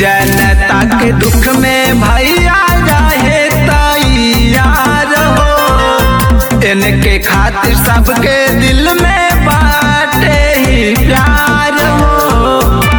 जनता के दुख में भैया रहे तैयार हो इनके खातिर सबके दिल में बाटे ही प्यार हो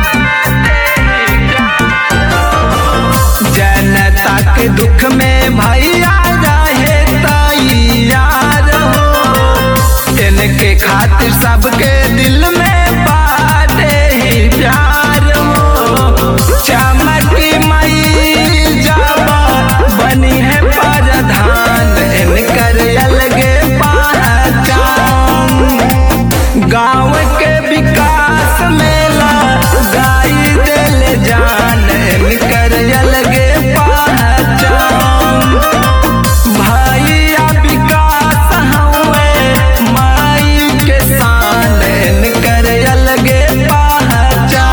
जनता के दुख में भैया रहे तैयार हो इनके खातिर सबके दिल में बाटे ही प्यार हो चमकी मई जाबा बनी है प्रधान इनकर अलगे पहचान गाँव के विकास मेला गाई दिल जान इनकर अलगे पहचान भैया विकास हुए माई के शान इनकर अलगे पहचान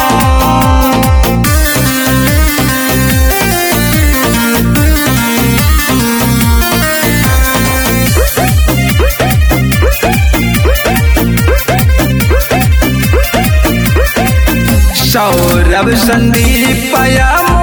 सौरभ संदीप या